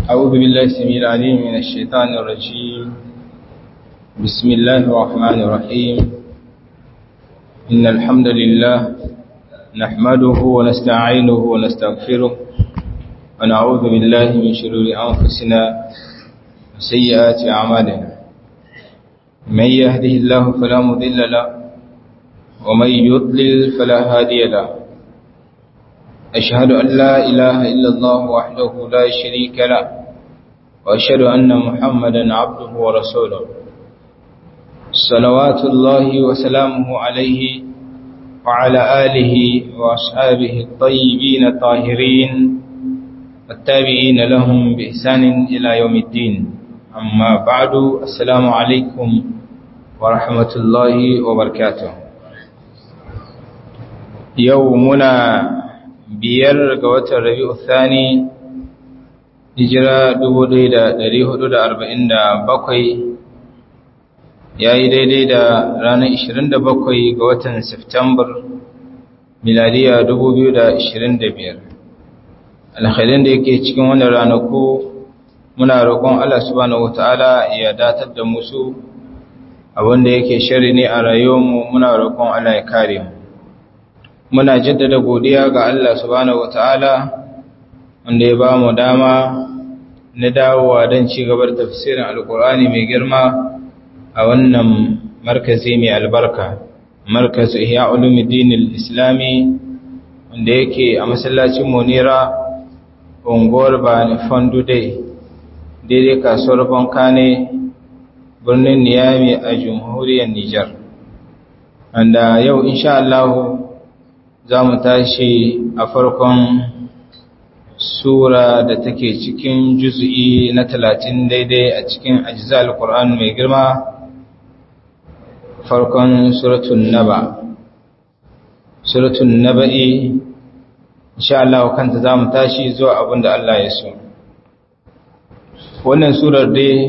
أعوذ بالله السميع العليم من الشيطان الرجيم بسم الله الرحمن الرحيم إن الحمد لله نحمده ونستعينه ونستغفره ونعوذ بالله من شرور أنفسنا وسيئات أعمالنا من يهده الله فلا مضل له ومن يضلل فلا هادي له أشهد أن لا إله إلا الله وحده لا شريك له وأشهد أن محمدا عبده ورسوله صلوات الله وسلامه عليه وعلى آله وأصحابه الطيبين الطاهرين والتابعين لهم بإحسان إلى يوم الدين أما بعد السلام عليكم ورحمة الله وبركاته يومنا biyar ga watan rabi'u thani hijira 1447 yayi daidai da ranar 27 ga watan September miladiya 2025 alkhairin da yake cikin wannan ranaku muna roƙon Allah subhanahu wataala ya datar da musu abinda yake shari ne a rayuwarmu muna roƙon Allah ya kare mu muna jaddada godiya ga Allah subhanahu wataala wanda ya ba mu dama na dawowa don ci gaba da tafsirin alkur'ani mai girma a wannan markazi mai albarka markazu ihya ulumuddin islami wanda yake a masallacin monira unguwar bani fandu dai daidai kasuwar bankane birnin niyami a jamhuriyar nijar wanda yau insha Allah za mu tashi a farkon sura da take cikin juz'i na talatin daidai a cikin ajizal Qur'an mai girma farkon suratun naba suratun naba'i insha Allah kanta za mu tashi zuwa abin da Allah ya so wannan surar dai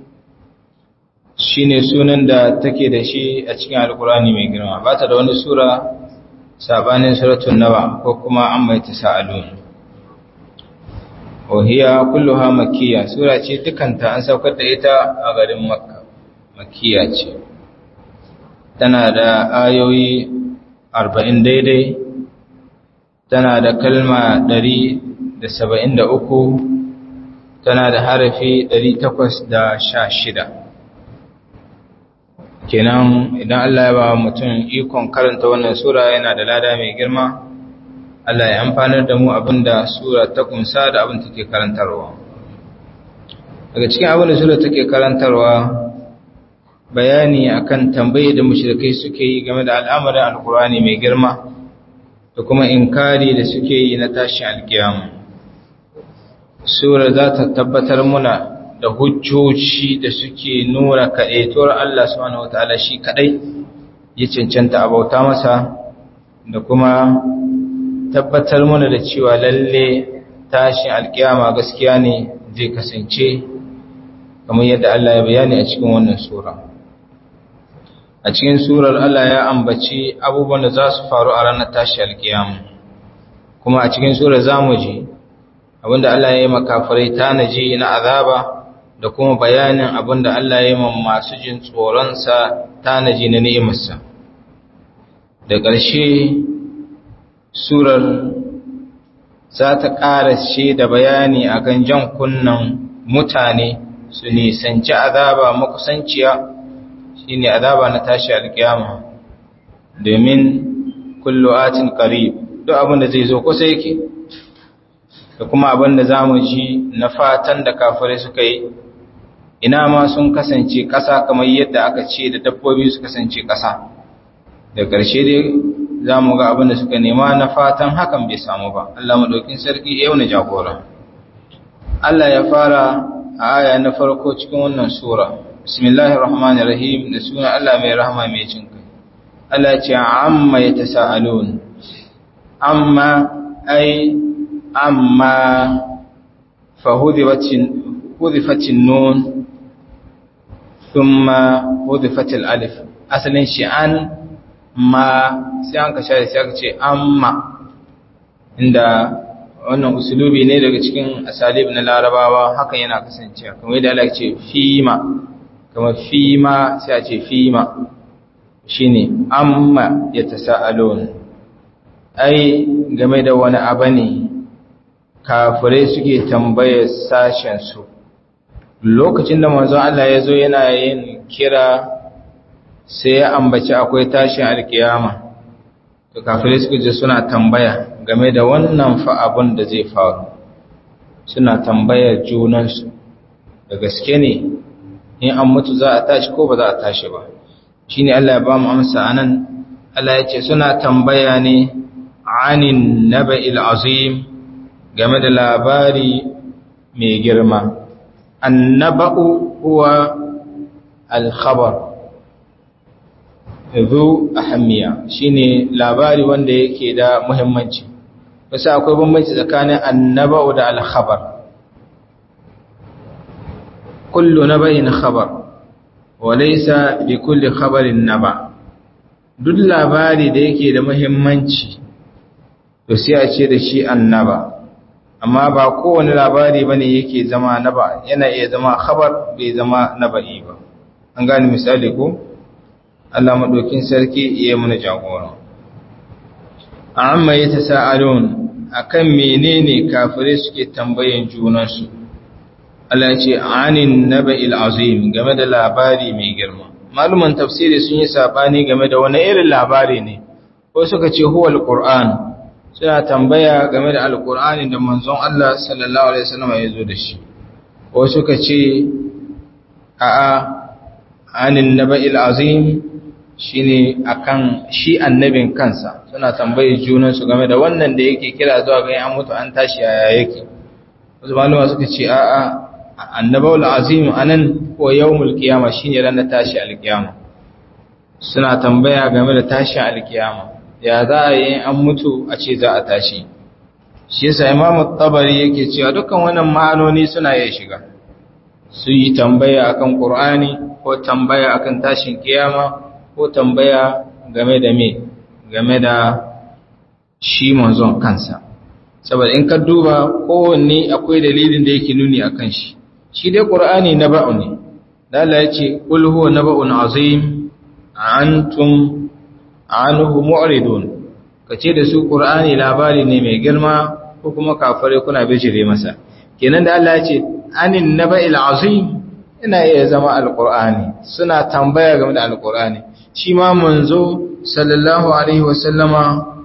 shine sunan da take da shi a cikin alkurani mai girma ba ta da wani sura sabanin suratun nawa ko kuma an mai tasa'alun wahiya kulluha makkiya sura ce dukanta an saukar da ita a garin makka makkiya ce tana da ayoyi arba'in daidai tana da kalma ɗari da saba'in da uku tana da harafi ɗari takwas da sha shida kenan idan Allah ya ba mutum ikon karanta wannan sura yana da lada mai girma Allah ya amfanar da mu abinda sura ta kunsa da abin take karantarwa daga cikin abin da sura take karantarwa bayani akan tambaye da mushrikai suke yi game da al'amarin alkurani mai girma da kuma inkari da suke yi na tashin alkiyama sura za ta tabbatar muna da hujjoci da suke nuna kaɗaituwar Allah subhanahu wataala shi kaɗai ya cancanta a bauta masa da kuma tabbatar mana da cewa lalle tashin alkiyama gaskiya ne zai kasance kamar yadda Allah ya bayani a cikin wannan sura a cikin surar Allah ya ambaci abubuwan da za su faru a ranar tashi alkiyama kuma a cikin surar zamu ji abinda Allah ya yi makafirai tanaji na azaba da kuma bayanin abinda Allah ya yi masu jin tsoronsa tanaji na ni'imarsa da ƙarshe surar za ta ƙarashe da bayani a kan jan kunnan mutane su nisanci azaba makusanciya shi ne azaba na tashi alƙiyama domin kullu atin ƙarib duk abin da zai zo kusa yake da kuma abin da za mu ji na fatan da kafirai suka yi ina ma sun kasance ƙasa kamar yadda aka ce da dabbobi su kasance ƙasa da ƙarshe dai za mu ga abin da suka nema na fatan hakan bai samu ba Allah maɗaukin sarki yau na jagora Allah ya fara a aya na farko cikin wannan sura bismillahir rahmanir rahim da sunan Allah mai rahama mai jin kai Allah ya ce amma yatasaalun amma ai amma fa hudifatin hudifatin nun thumma hudifatil alif asalin shi an ma sai an ka share sai aka ce amma inda wannan usulubi ne daga cikin asalib na larabawa hakan yana kasancewa kamar yadda Allah ce fima kamar fima sai a ce fima shine amma yatasaalun ai game da wani abu ne kafirai suke tambayar sashen su lokacin da manzon Allah ya zo yana yin kira sai ya ambaci akwai tashin alkiyama to kafirai suka je suna tambaya game da wannan fa abun da zai faru suna tambayar junansu da gaske ne in an mutu za a tashi ko ba za a tashi ba shine Allah ya ba mu amsa anan Allah ya ce suna tambaya ne anin naba'il azim game da labari mai girma annaba'u huwa al-khabar zu ahammiya shine labari wanda yake da muhimmanci wasu akwai bambanci tsakanin annaba'u da al-khabar kullu naba'in khabar wa laysa bi kulli khabarin naba duk labari da yake da muhimmanci to sai a ce da shi annaba amma ba kowane labari bane yake zama naba yana iya zama khabar bai zama naba'i ba an gane misali ko Allah maɗaukin sarki iya mana jagora. Amma ya ta sa'alun a kan menene kafirai suke tambayin junansu, Allah ce, Anin naba azim game da labari mai girma. Maluman tafsiri sun yi saɓani game da wani irin labari ne, ko suka ce huwa al suna tambaya game da al da manzon Allah sallallahu Alaihi wasallam ya zo da shi, ko suka ce, A'a, anin naba azim shine akan shi annabin kansa suna tambaye junansu game da wannan da yake kira zuwa ga an mutu an tashi yaya yake wasu malama suka ce a'a annabawul azim anan ko yawmul qiyama shine ran tashi alqiyama suna tambaya game da tashi alqiyama ya za a yi an mutu a ce za a tashi shi yasa imamu tabari yake cewa dukkan wannan ma'anoni suna iya shiga su yi tambaya akan qur'ani ko tambaya akan tashin kiyama ko tambaya game da me game da shi manzon kansa saboda in ka duba kowanne akwai dalilin da yake nuni akan shi shi dai qur'ani naba'u ne da Allah ya ce qul huwa naba'un azim antum anhu mu'ridun kace da su qur'ani labari ne mai girma ko kuma kafare kuna bijire masa kenan da Allah ya ce anin naba'il azim ina iya zama alqur'ani suna tambaya game da alqur'ani shi ma manzo sallallahu alaihi wasallama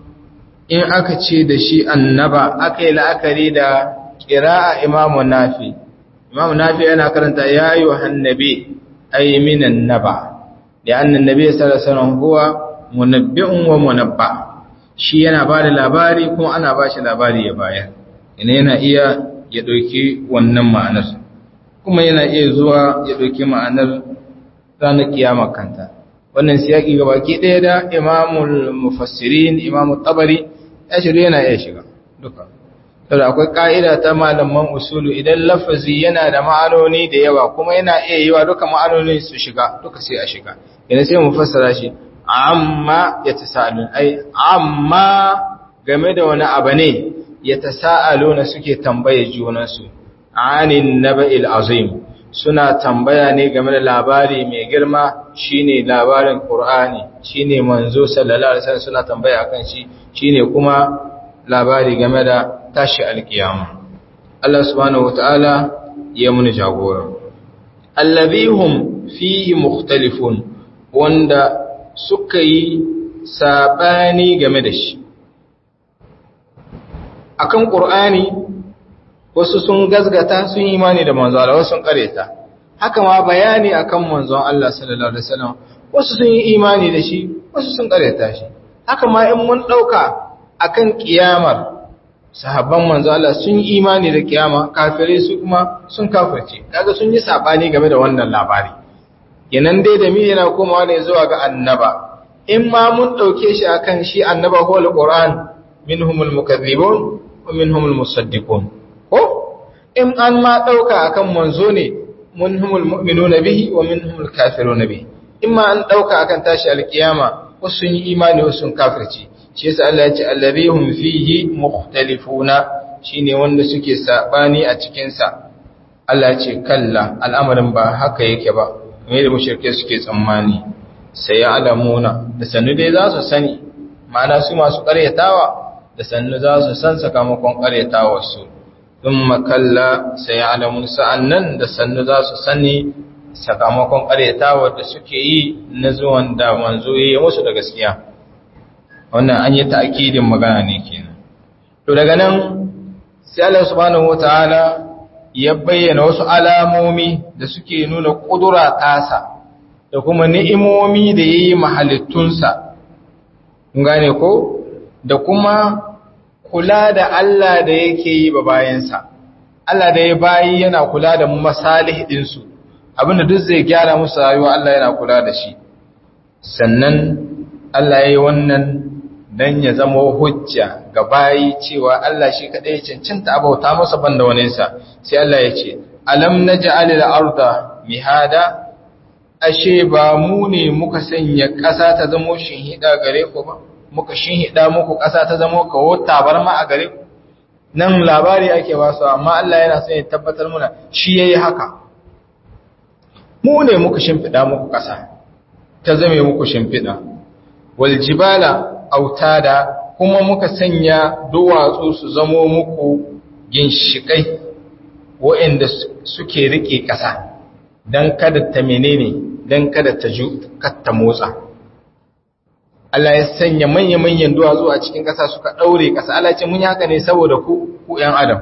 in aka ce da shi annaba aka yi la'akari da ƙira'a imamu nafi imamu nafi yana karanta ya yi wa hannabi ai minan naba da annan nabi sallallahu alaihi wasallam huwa munabbi'un wa munabba shi yana ba da labari kuma ana ba shi labari ya bayar ina yana iya ya ɗauki wannan ma'anar kuma yana iya zuwa ya ɗauki ma'anar ranar kiyama kanta wannan siyaki ga baki ɗaya da imamul mufassirin imamul tabari ya shiga yana iya shiga duka saboda akwai ka'ida ta malaman usulu idan lafazi yana da ma'anoni da yawa kuma yana iya yiwa duka ma'anoni su shiga duka sai a shiga yana sai mu fassara shi amma ya tasa'alun ai amma game da wani abu ne ya tasa'aluna suke tambaye junansu anin naba'il azim suna tambaya ne game da labari mai girma shine labarin Qur'ani shine manzo sallallahu alaihi wasallam suna tambaya akan shi shine kuma labari game da tashi alkiyama Allah subhanahu wataala ya muni jagora alladhihum fihi mukhtalifun wanda suka yi sabani game da shi akan Qur'ani wasu sun gazgata sun yi imani da manzo Allah wasu sun kareta haka ma bayani akan manzon Allah sallallahu alaihi wasallam wasu sun yi imani da shi wasu sun kareta shi haka ma in mun dauka akan kiyamar sahabban manzo Allah sun yi imani da kiyama kafirai su kuma sun kafirce kaga sun yi sabani game da wannan labari kenan dai da mi yana komawa ne zuwa ga annaba in ma mun dauke shi akan shi annaba ko alquran minhumul mukaththibun wa minhumul musaddiqun ko in an ma ɗauka akan manzo ne munhumul mu'minuna bihi wa minhumul kafiruna bihi in ma an ɗauka akan tashi alkiyama wasu sun yi imani wasu sun kafirci shi yasa Allah ya ce allazihum fihi mukhtalifuna shine wanda suke sabani a cikin sa Allah ce kalla al'amarin ba haka yake ba me da mushrike suke tsammani sai ya alamuna da sannu dai za su sani ma'ana su masu ƙaryatawa da sannu za su san sakamakon ƙaryatawar su thumma kalla sai ya alamun sa'annan da sannu za su sani sakamakon ƙaryatawar da suke yi na zuwan da manzo yayi musu da gaskiya wannan an yi ta'kidin magana ne kenan to daga nan sai Allah subhanahu wataala ya bayyana wasu alamomi da suke nuna kudura tasa da kuma ni'imomi da yayi mahalittunsa kun gane ko da kuma kula da Allah da yake yi ba bayansa Allah da ya bayi yana kula da masalih ɗinsu abinda duk zai gyara musu rayuwa Allah yana kula da shi sannan Allah ya yi wannan dan ya zama hujja ga bayi cewa Allah shi kadai ya cancanta abauta masa banda waninsa sai Allah ya ce alam naj'alil arda mihada ashe ba mu ne muka sanya ƙasa ta zamo shinhida gare ku ba muka shinhida muku ƙasa ta zamo kawo tabarma a gare ku nan labari ake ba su amma Allah yana son ya tabbatar muna shi yayi haka mu ne muka shimfida muku ƙasa ta zame muku shimfida wal jibala autada kuma muka sanya duwatsu su zamo muku ginshikai waɗanda suke rike ƙasa don kada ta menene don kada ta ju ta motsa Allah ya sanya manya-manyan duwatsu a cikin ƙasa suka ɗaure ƙasa Allah ce mun yi haka ne saboda ku ku ‘yan adam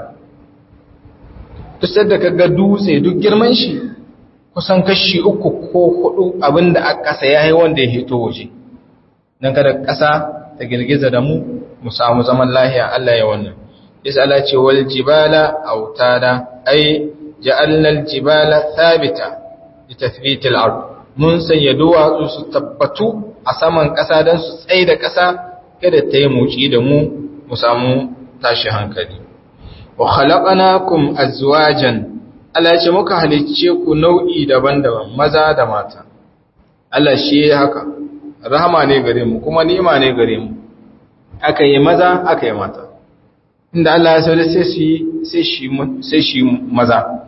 tusar da kaga dutse duk girman shi kusan kashi uku ko hudu abinda a ƙasa ya yi wanda ya hito waje don kada ƙasa ta girgiza da mu mu samu zaman lahiya Allah ya wannan isa Allah ce wal jibala autada ai ja'alna al jibala thabita li tathbit al ard mun sanya duwatsu su tabbatu a saman ƙasa don su tsaye da ƙasa kada ta yi muci da mu mu samu tashi hankali wa khalaqnakum azwajan Allah ya ce muka halicce ku nau'i daban-daban maza da mata Allah shi ya haka rahama ne gare mu kuma ni'ima ne gare mu aka yi maza aka yi mata inda Allah ya sauri sai shi sai shi sai shi maza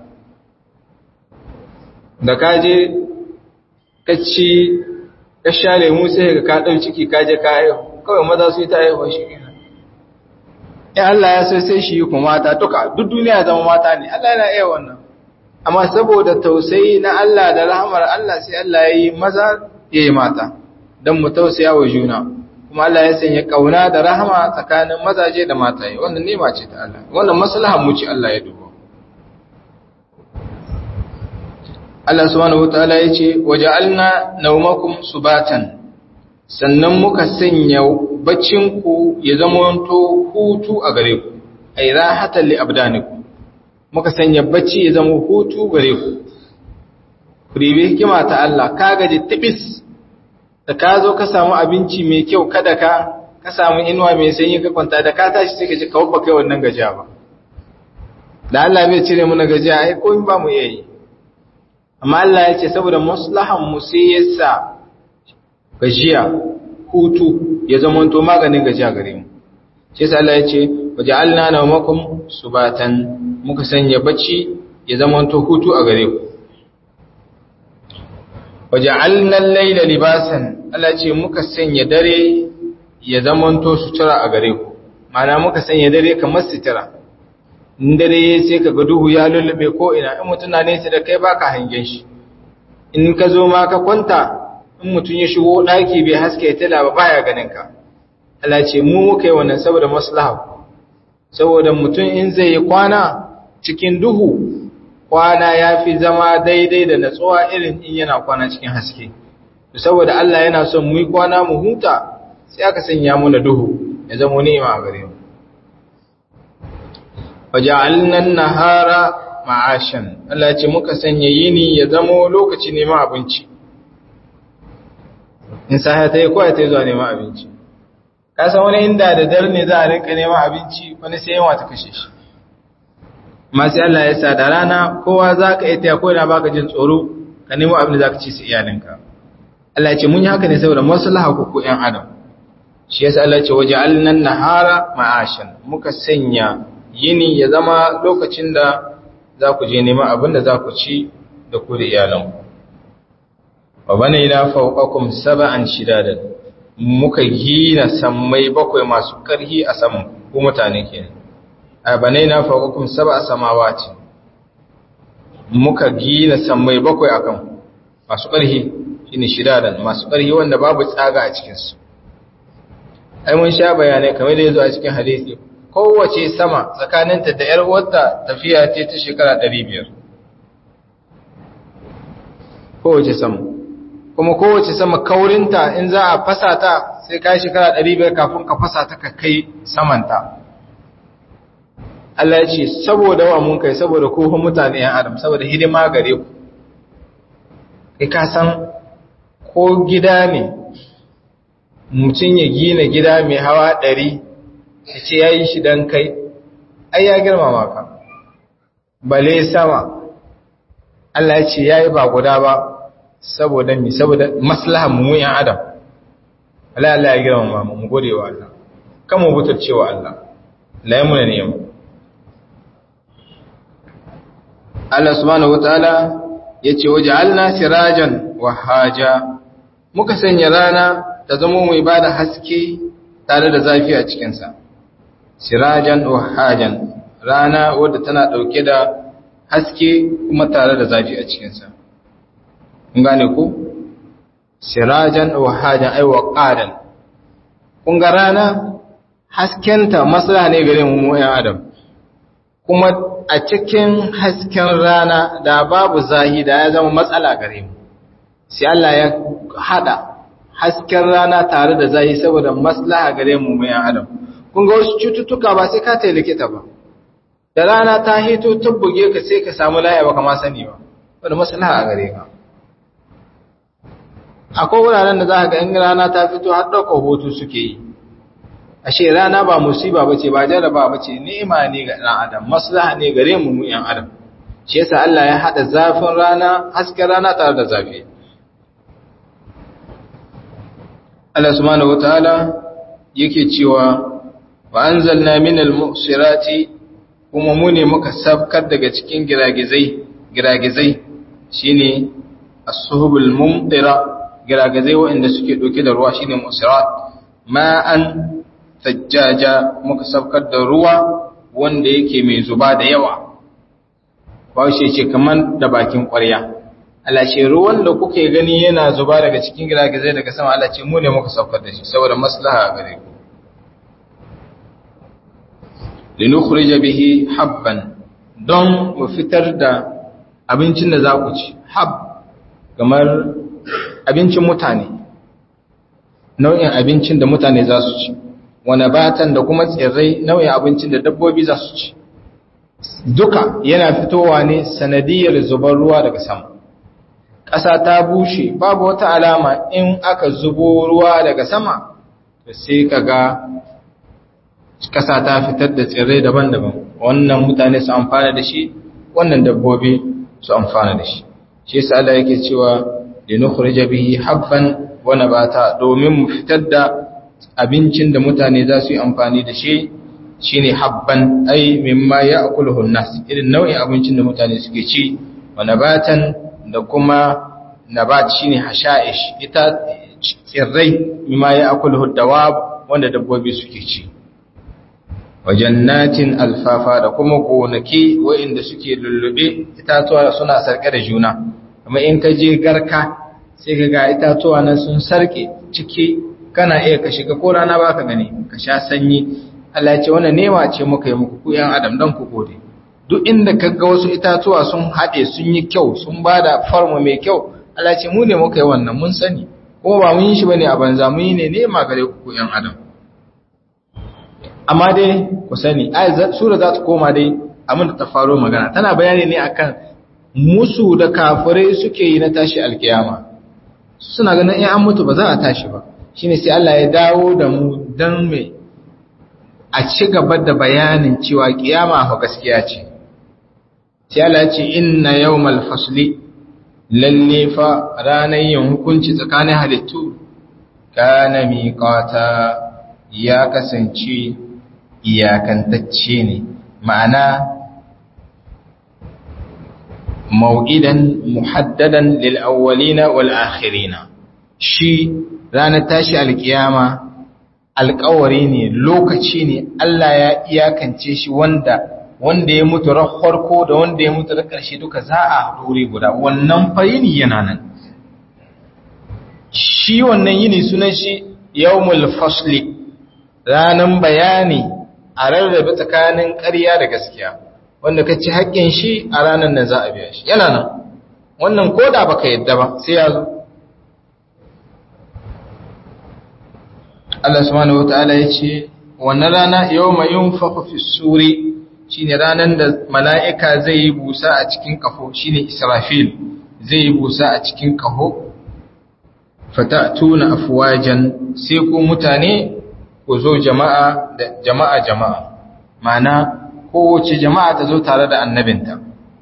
da kaje kacci ka sha lemu sai ka ka dau ciki kaje ka haihu kawai maza su yi ta haihuwa shi kenan in Allah ya so sai shi ku mata duka duk duniya zama mata ne Allah yana iya wannan amma saboda tausayi na Allah da rahmar Allah sai Allah ya yi maza ya yi mata don mu tausaya wa juna kuma Allah ya sanya kauna da rahama tsakanin mazaje da mataye wannan nema ce ta Allah wannan maslaha mu ce Allah ya dubo Allah subhanahu wataala ya ce waja'alna nawmakum subatan sannan muka sanya baccin ku ya zamanto hutu a gare ku ay rahatan li abdanikum muka sanya bacci ya zama hutu gare ku ku ribe hikima ta Allah ka gaji tibis da ka zo ka samu abinci mai kyau kada ka ka samu inuwa mai sanyi ka kwanta da ka tashi sai ka ji kawai ba kai wannan gajiya ba da Allah bai cire mu na gajiya ai ko ba mu iya yi amma Allah ya ce saboda maslahan mu sai ya sa gajiya hutu ya zama to maganin gajiya gare mu shi yasa Allah ya ce waja'alna nawmakum subatan muka sanya bacci ya zama to hutu a gare ku waja'alna al-layla libasan Allah ce muka sanya dare ya zamanto sutura a gare ku mana muka sanya dare kamar sutura in dare sai ka ga duhu ya lullube ko ina in mutum na nesa da kai baka hangen shi in ka zo ma ka kwanta in mutum ya shigo daki bai haske tala ba baya ganin ka Allah ce mu muka yi wannan saboda maslaha saboda mutum in zai yi kwana cikin duhu kwana ya fi zama daidai da natsuwa irin in yana kwana cikin haske saboda Allah yana son mu yi kwana mu huta sai aka sanya mu da duhu ya zama ni'ima a gare mu waja'alna an-nahara ma'ashan Allah ya ce muka sanya yini ya zama lokaci neman abinci in sahiya ta yi kawai ta zuwa neman abinci ka san wani inda da dare ne za a rinka neman abinci wani sai yawa ta kashe shi masu Allah ya sa da rana kowa za ka iya taya ko da baka jin tsoro ka nemo abin da za ka ci su iyalinka Allah ya ce mun yi haka ne saboda maslaha ku ku ƴan adam shi yasa Allah ya ce waje alnan nahara ma'ashan muka sanya yini ya zama lokacin da za ku je neman abin da za ku ci da ku da iyalanku wa bane ila fawqakum sab'an shidadan muka gina sammai bakwai masu karhi a saman ku mutane kenan a bane na fawqakum sab'a samawati muka gina sammai bakwai akan masu karhi shine shidadan masu karhi wanda babu tsaga a cikin su ai mun sha bayanai kamar da yazo a cikin hadisi kowace sama tsakaninta da ‘yar uwarta tafiya ce ta shekara ɗari biyar. Kowace sama. Kuma kowace sama kaurinta in za a fasa ta sai ka shekara ɗari biyar kafin ka fasa ta ka kai samanta. Allah ya ce, saboda wa mun kai saboda kohon mutane ‘yan Adam, saboda hidima gare ku. Kai ka san ko gida ne, mutum ya gina gida mai hawa ɗari ya ce ya yi shi don kai ai ya girmama ka bale sama Allah ya ce ya yi ba guda ba saboda mi saboda maslahan mu yan adam Allah Allah ya girmama mu mu gode wa Allah kan mu butar cewa Allah la yi muna ni'ima Allah subhanahu wataala ya ce waja'alna sirajan wa haja muka sanya rana ta zama mai bada haske tare da zafi a cikinsa sirajan wahajan rana wadda tana ɗauke da haske kuma tare da zafi a cikinsa. Kun gane ku? Sirajan wahajan ai waqadan. Kun ga rana haskenta maslaha ne gare mu mu Adam. Kuma a cikin hasken rana da babu zahi da ya zama matsala gare mu. Sai Allah ya hada hasken rana tare da zahi saboda maslaha gare mu mu Adam. kun ga wasu cututtuka ba sai ka tayi likita ba da rana ta hito tabbuge ka sai ka samu laya ba kama sani ba wanda maslaha a gare ka akwai wuraren da za ka ga in rana ta fito har ɗaukar hoto suke yi ashe rana ba musiba bace ba jaraba bace ni'ima ne ga ɗan adam maslaha ne gare mu mu yan adam shi yasa Allah ya hada zafin rana hasken rana tare da zafi Allah subhanahu wataala yake cewa wa anzalna minal mu'sirati kuma mu ne muka sabkar daga cikin giragizai giragizai shine as-suhubul mumtira giragizai waɗanda suke ɗauke da ruwa shine musirat ma'an tajjaja muka sabkar da ruwa wanda yake mai zuba da yawa ba shi ce kaman da bakin ƙwarya Allah ce ruwan da kuke gani yana zuba daga cikin giragizai daga sama Allah ce mu ne muka sabkar da shi saboda maslaha gare ku linukhrija bihi habban don mu fitar da abincin da za ku ci hab kamar abincin mutane nau'in abincin da mutane za su ci wani batan da kuma tsirrai nau'in abincin da dabbobi za su ci duka yana fitowa ne sanadiyar zubar ruwa daga sama ƙasa ta bushe babu wata alama in aka zubo ruwa daga sama to sai ka ga ƙasa ta fitar da tsirrai daban-daban wannan mutane su amfana da shi wannan dabbobi su amfana da shi shi yasa Allah yake cewa linukhrija bihi habban wa nabata domin mu fitar da abincin da mutane za su yi amfani da shi shine habban ai mimma ya'kuluhu an-nas irin nau'in abincin da mutane suke ci wa nabatan da kuma nabat shine hasha'ish ita tsirrai mimma ya'kuluhu dawab wanda dabbobi suke ci wa jannatin alfafa da kuma gonaki waɗanda suke lullube itatuwa suna sarke da juna kuma in ka je garka sai ka ga itatuwa nan sun sarke ciki kana iya ka shiga ko rana ba ka gani ka sha sanyi Allah ce wannan nema ce muka yi muku ku yan adam dan ku gode duk inda ka ga wasu itatuwa sun haɗe sun yi kyau sun ba da farma mai kyau Allah ce mu ne muka yi wannan mun sani kuma ba mun yi shi bane a banza mun yi ne nema gare ku ku yan adam amma dai ku sani ayat sura za ta koma dai abin da ta faro magana tana bayani ne akan musu da kafirai suke yi na tashi alkiyama suna ganin in an mutu ba za a tashi ba shine sai Allah ya dawo da mu dan mai a ci gaba da bayanin cewa kiyama fa gaskiya ce sai Allah ya ce inna yawmal fasli lalle fa ranar yin hukunci tsakanin halittu kana miqata ya kasance iyakantacce ne ma'ana mau'idan muhaddadan lil awwalina wal akhirina shi ranar tashi alkiyama alkawari ne lokaci ne Allah ya iyakance shi wanda wanda ya mutu ran farko da wanda ya mutu da ƙarshe duka za a dore guda wannan fayini yana nan shi wannan yini sunan shi yawmul fasli ranan bayani a rarrabe tsakanin ƙarya da gaskiya wanda ka ci haƙƙin shi a ranar da za a biya shi yana nan wannan koda baka yadda ba sai ya zo Allah subhanahu wataala ya ce wannan rana yawma yunfakhu fi suri shine ranan da mala'ika zai yi busa a cikin kafo shine Israfil zai yi busa a cikin kafo fatatuna afwajan sai ku mutane ku zo jama'a da jama'a jama'a ma'ana kowace jama'a ta zo tare da annabinta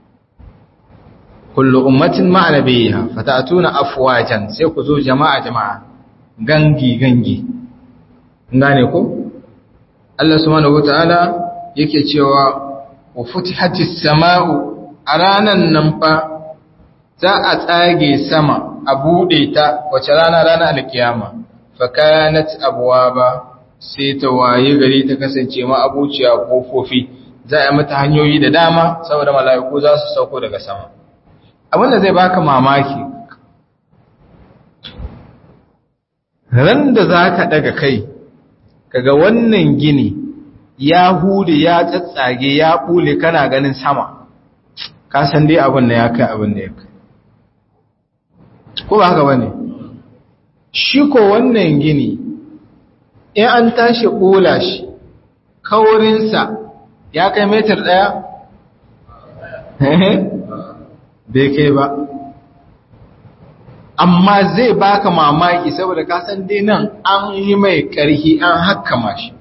kullu ummatin ma'a nabiyha fatatuna afwajan sai ku zo jama'a jama'a gangi gangi gane ko Allah subhanahu wataala yake cewa wa futihatis sama'u a ranan nan fa za a tsage sama a bude ta wace rana rana alkiyama fa kanat abwaba sai ta waye gari ta kasance ma abuciya kofofi za a mata hanyoyi da dama saboda mala'iku za su sauko daga sama abinda zai baka mamaki ran da zaka daga kai kaga wannan gini ya hude ya tsatsage ya bule kana ganin sama ka san dai abin da ya kai abin da ya kai ko ba haka bane shi ko wannan gini in an tashi bula shi kaurinsa ya kai metar daya bai kai ba amma zai baka mamaki saboda ka san dai nan an yi mai karhi an hakkama shi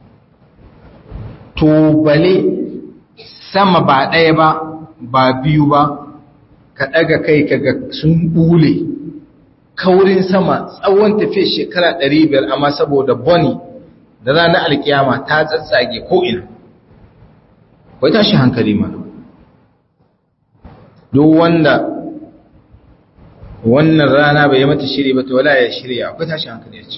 to bale sama ba ɗaya ba ba biyu ba ka ɗaga kai kaga sun bule kaurin sama tsawon tafiya shekara 500 amma saboda boni da ranar alkiyama ta tsatsage ko'ina wai tashi hankali mana duk wanda wannan rana bai yi mata shiri ba to wala ya shirya akwai tashi hankali ya ce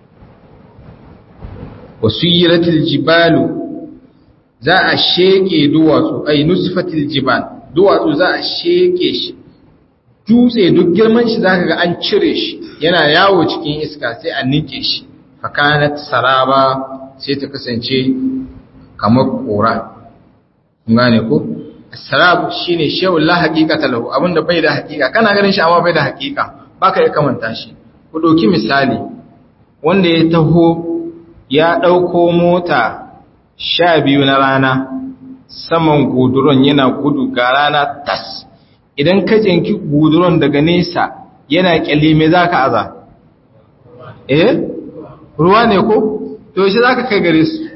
wasu yi jibalu za a sheke duwatsu ai nusfatil jibal duwatsu za a sheke shi dutse duk girman shi zaka ga an cire shi yana yawo cikin iska sai a nike shi fakanat saraba sai ta kasance kamar kora gane ko sarab shine shay'un la haqiqata lahu abinda bai da haqiqa kana ganin shi amma bai da haqiqa baka ya kamanta shi ku dauki misali wanda ya taho ya dauko mota sha biyu na rana saman guduron yana gudu ga rana tas idan ka jinki guduron daga nesa yana kyalli me za ka aza eh ruwa ne ko to shi za ka kai gare su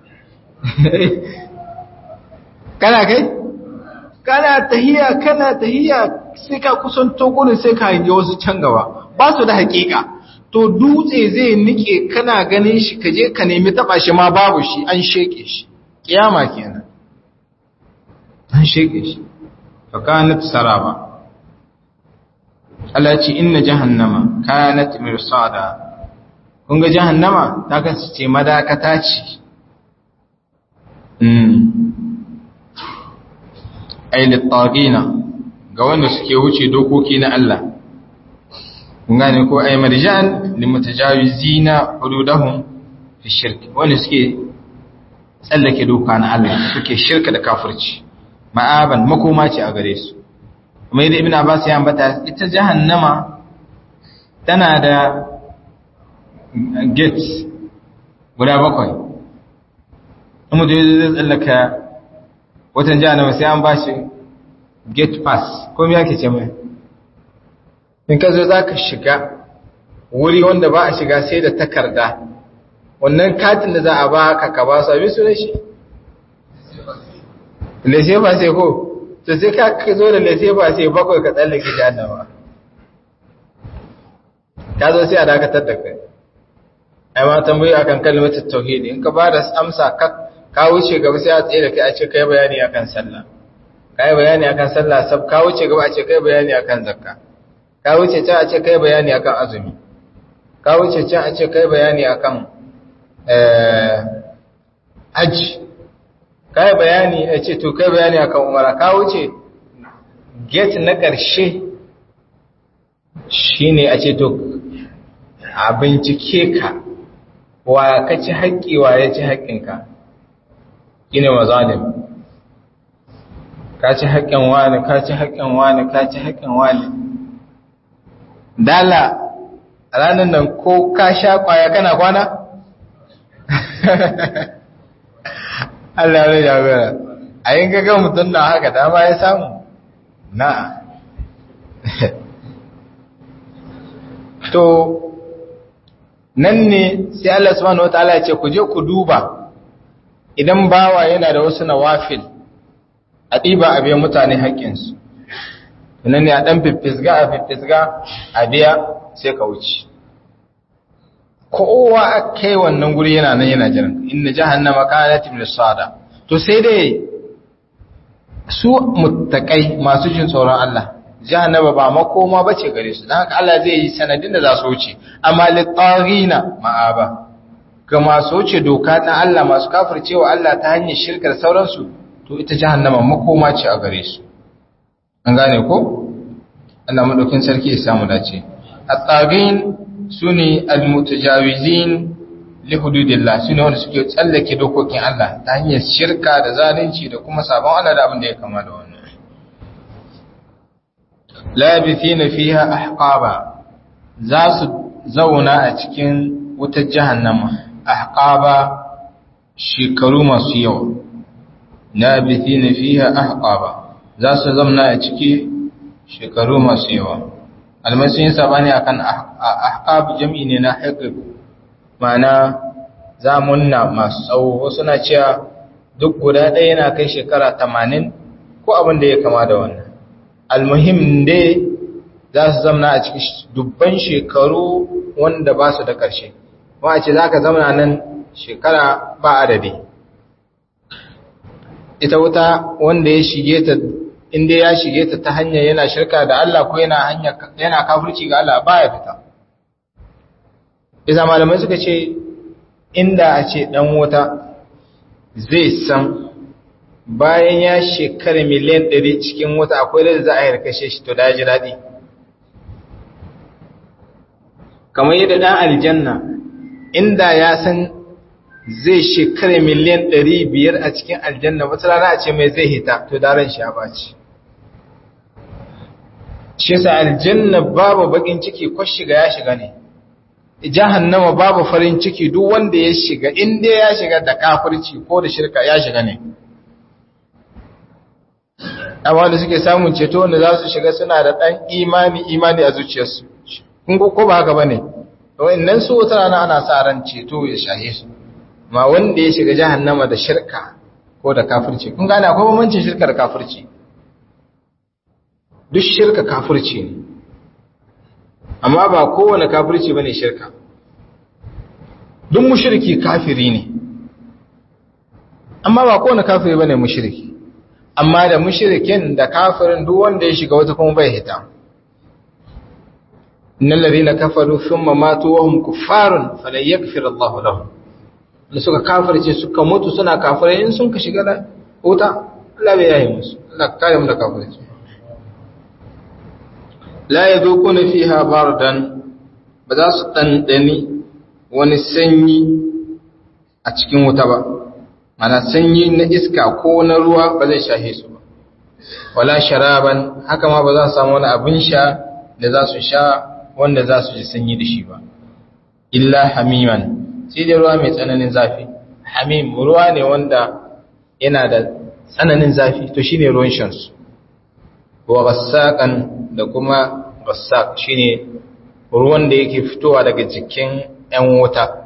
kana kai kana tahiya kana tahiya sai ka kusanto gurin sai ka hange wasu can gaba ba su da hakika to dutse zai nike kana ganin shi kaje ka nemi taba shi ma babu shi an sheke shi kiyama kenan an sheke shi fa kanat saraba Allah ya ce inna jahannama kanat mirsada kun ga jahannama ta kasance madakata ce mm ay lit-tagina ga wanda suke wuce dokoki na Allah kun gane ko ay marjan limutajawizina hududahum fi shirk wanda suke tsallake doka na Allah suke shirka da kafirci ma'aban makoma ce a gare su kuma yadda ibn abbas ya ambata ita jahannama tana da gates guda bakwai kuma da zai tsallaka watan jahannama sai an bashi gate pass ko me yake ce mai in ka zo za ka shiga wuri wanda ba a shiga sai da takarda wannan katin da za a ba ka ka ba su abin su da shi lese ba sai ko to sai ka zo da lese ba sai bakwai ka tsallake jahannama ka zo sai a dakatar da kai ai ma tambayi akan kalmar tauhidi in ka ba da amsa ka wuce gaba sai a tsaye da kai a ce kai bayani akan sallah kai bayani akan sallah sab ka wuce gaba a ce kai bayani akan zakka ka wuce can a ce kai bayani akan azumi ka wuce can a ce kai bayani akan eh haji kai bayani a ce to kai bayani akan umara ka wuce get na ƙarshe shine a ce to a bincike ka wa ka ci haƙƙi wa ya ci haƙƙinka ine mazalim ka ci haƙƙin wani ka ci haƙƙin wani ka ci haƙƙin wani dala a ranar nan ko ka sha ƙwaya kana kwana? Allah ya jagora a yin gaga mutum na haka dama ya samu na to nan ne sai Allah subhanahu wataala ya ce ku je ku duba idan bawa yana da wasu nawafil a ɗiba a biya mutane haƙƙinsu nan ne a ɗan fiffisga a fiffisga a biya sai ka wuce kowa a kai wannan guri yana nan yana jiran inna jahannama kanat mirsada to sai dai su muttaqai masu jin tsoron Allah jahannama ba makoma bace gare su dan haka Allah zai yi sanadin da za su wuce amma litarina ma'aba ga masu wuce doka na Allah masu kafircewa Allah ta hanyar shirkar sauransu to ita jahannama makoma ce a gare su an gane ko Allah madaukin sarki ya samu dace at-tagin sune al-mutajawizin li hududillah sune wanda suke tsallake dokokin Allah ta hanyar shirka da zalunci da kuma sabon Allah da abin da ya kama da wannan labithina fiha ahqaba za su zauna a cikin wutar jahannama ahqaba shekaru masu yawa labithina fiha ahqaba za su zauna a ciki shekaru masu yawa almasin sabani akan ahqab jam'i ne na haqq ma'ana zamunna masu tsawo wasu na cewa duk guda ɗaya yana kai shekara 80 ko abin da ya kama da wannan almuhim dai za su zamna a cikin dubban shekaru wanda ba su da ƙarshe wa ce za ka zamna nan shekara ba adadi ita wuta wanda ya shige ta inda ya shige ta ta hanyar yana shirka da Allah ko yana hanya yana kafirci ga Allah baya fita isa malamai suka ce inda a ce dan wuta zai san bayan ya shekara miliyan ɗari cikin wuta akwai da za a yi kashe shi to da ji daɗi kamar yadda ɗan aljanna inda ya san zai shekara miliyan ɗari biyar a cikin aljanna wata rana a ce mai zai hita to daren shi ya ɓaci shi sa aljanna babu bakin ciki ko shiga ya shiga ne jahannama babu farin ciki duk wanda ya shiga inda ya shiga da kafirci ko da shirka ya shiga ne amma da suke samun ceto wanda za su shiga suna da ɗan imani imani a zuciyarsu kun ko ba haka ba ne nan su wata rana ana sa ran ceto ya shahe su ma wanda ya shiga jahannama da shirka ko da kafirci kun gane akwai bambancin shirka da kafirci duk shirka kafirci ne amma ba kowane kafirci bane shirka duk mushriki kafiri ne amma ba kowane kafiri bane mushriki amma da mushrikin da kafirin duk wanda ya shiga wata kuma bai hita innal ladina kafaru thumma matu wa hum kuffarun falan yaghfir Allahu lahum da suka kafirce suka mutu suna kafirai in sun ka shiga da wuta Allah bai yayi musu Allah ka kare mu da kafirci la yadukuna fiha bardan ba za su dandani wani sanyi a cikin wuta ba mana sanyi na iska ko na ruwa ba zai shahe su ba wala sharaban haka ma ba za su samu wani abin sha da za su sha wanda za su ji sanyi da shi ba illa hamiman sai da ruwa mai tsananin zafi hamim ruwa ne wanda yana da tsananin zafi to shine ruwan shansu wa gassaqan da kuma gassaq shine ruwan da yake fitowa daga jikin 'yan wuta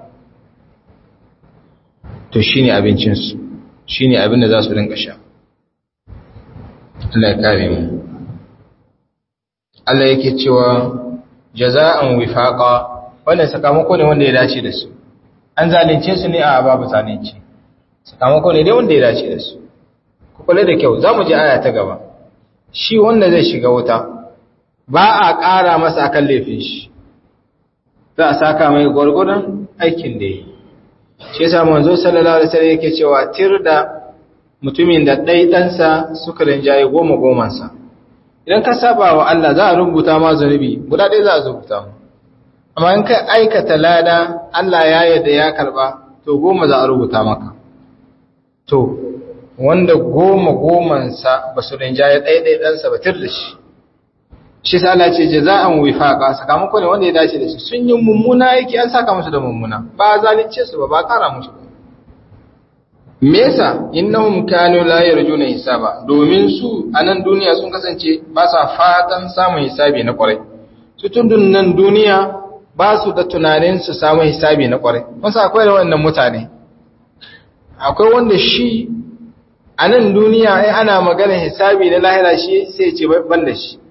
to shi ne abincinsu shi ne abin da za su rinka sha Allah ya kare mu Allah yake cewa jaza'an wifaqa wannan sakamako ne wanda ya dace da su an zalunce su ne a babu zalunci sakamako ne dai wanda ya dace da su ku kula da kyau za mu ji aya ta gaba shi wanda zai shiga wuta ba a ƙara masa akan laifin shi za a saka mai gwargwadon aikin da yi shi yasa manzo sallallahu alaihi wasallam yake cewa tir da mutumin da ɗai ɗansa suka rinjaye goma gomansa idan ka saba wa Allah za a rubuta ma zunubi guda ɗaya za a rubuta mu amma in ka aikata lada Allah ya yarda ya karba to goma za a rubuta maka to wanda goma gomansa ba su rinjaye ɗaya ɗaya ɗansa ba tir da shi shi sa Allah ce jaza'an wifaqa sakamako ne wanda ya dace da su sun yi mummuna aiki an saka musu da mummuna ba zalunce su ba ba kara musu ba me yasa innahum kanu la yarjuna hisaba domin su a nan duniya sun kasance ba sa fatan samun hisabi na kwarai su tundun nan duniya ba su da tunanin su samu hisabi na kwarai kun sa akwai da wannan mutane akwai wanda shi a nan duniya ai ana magana hisabi na lahira shi sai ce ban da shi